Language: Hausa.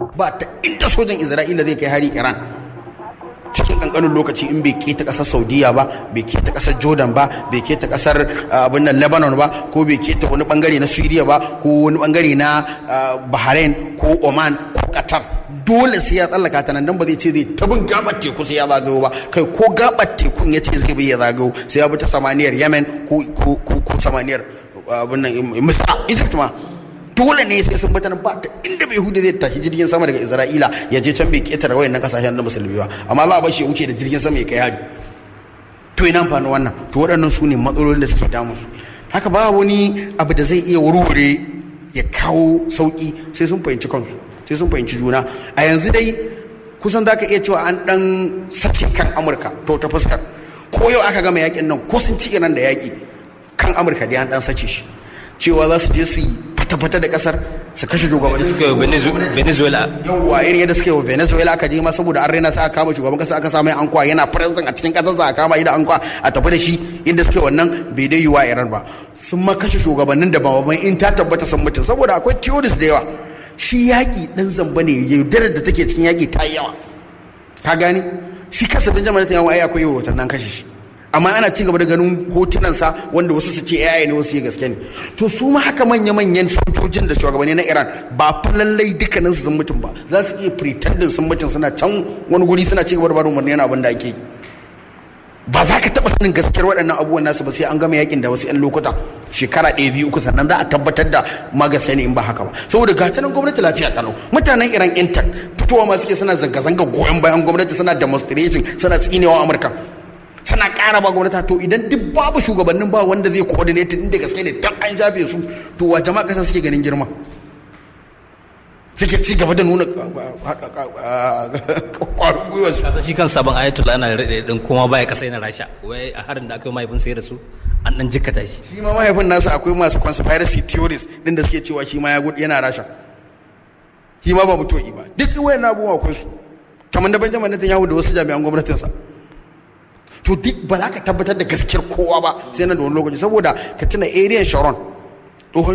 ba ta inda sojan isra'ila zai kai hari iran cikin kankanin lokaci in bai keta kasar saudiya ba bai keta kasar jordan ba bai keta kasar abin nan lebanon ba ko bai keta wani bangare na syria ba ko wani bangare na bahrain ko oman ko qatar dole sai ya tsallaka ta nan dan ba zai ce zai tabin gabar teku sai ya zagayo ba kai ko gabar tekun ya ce zai bi ya zagayo sai ya bi ta samaniyar yemen ko ko ko samaniyar abin nan misra egypt ma dole ne sai sun bata ba ta inda bai hudu zai tashi jirgin sama daga isra'ila ya je can bai ketare wayannan kasashen na musulmi ba amma za a bar shi ya wuce da jirgin sama ya kai hari to ina amfani wannan to waɗannan su ne matsalolin da suke damun su haka ba wani abu da zai iya warware ya kawo sauki sai sun fahimci kansu sai sun fahimci juna a yanzu dai kusan za ka iya cewa an ɗan sace kan amurka to ta fuskar ko yau aka gama yakin nan ko sun ci iran da yaki kan amurka dai an ɗan sace shi cewa za su je su yi fata-fata da kasar su kashe shugabannin suka yi venezuela yawwa irin yadda suka yi wa venezuela aka je ma saboda an raina sa aka kama shugaban kasa aka samu ankwa yana president a cikin kasar sa a kama idan ankwa a tafi da shi inda suke wannan bai dai yiwa iran ba sun ma kashe shugabannin da ba in ta tabbata sun mutum saboda akwai theories da yawa shi yaƙi ɗan zamba ne yaudarar da take cikin yaƙi ta yawa ka gane shi kasafin jama'a netanyahu ai akwai yau nan kashe shi amma ana ci gaba da ganin hotunansa wanda wasu su ce AI ne wasu ya gaske ne to su ma haka manya-manyan sojojin da shugabanni na Iran ba fa lallai dukkanin su sun mutum ba za su iya pretending sun mutum suna can wani guri suna ci gaba da barin umarni yana abin da ake yi ba za ka taɓa sanin gaskiyar waɗannan abubuwan nasu ba sai an gama yakin da wasu 'yan lokuta shekara ɗaya biyu uku sannan za a tabbatar da ma gaskiya ne in ba haka ba saboda ga nan gwamnati lafiya kalau mutanen iran intact fitowa ma suke suna zanga-zanga goyon bayan gwamnati suna demonstration suna tsinewa amurka suna ƙara ba gwamnati to idan duk babu shugabannin ba wanda zai coordinate inda gaske ne dan an shafe su to wa jama'a kasa suke ganin girma suke ci gaba da nuna kwarin gwiwar su kasa shi kan sabon ayatul ana rade din kuma baya kasa yana rasha wai a harin da aka yi mahaifin sai da su an dan jikkata shi shi ma mahaifin nasa akwai masu conspiracy theories din da suke cewa shi ma ya gudu yana rasha shi ma ba mutuwa ba duk wayan abubuwa akwai su kamar da Benjamin Netanyahu da wasu jami'an gwamnatinsa to duk ba za ka tabbatar da gaskiyar kowa ba sai nan da wani lokaci saboda ka tuna area sharon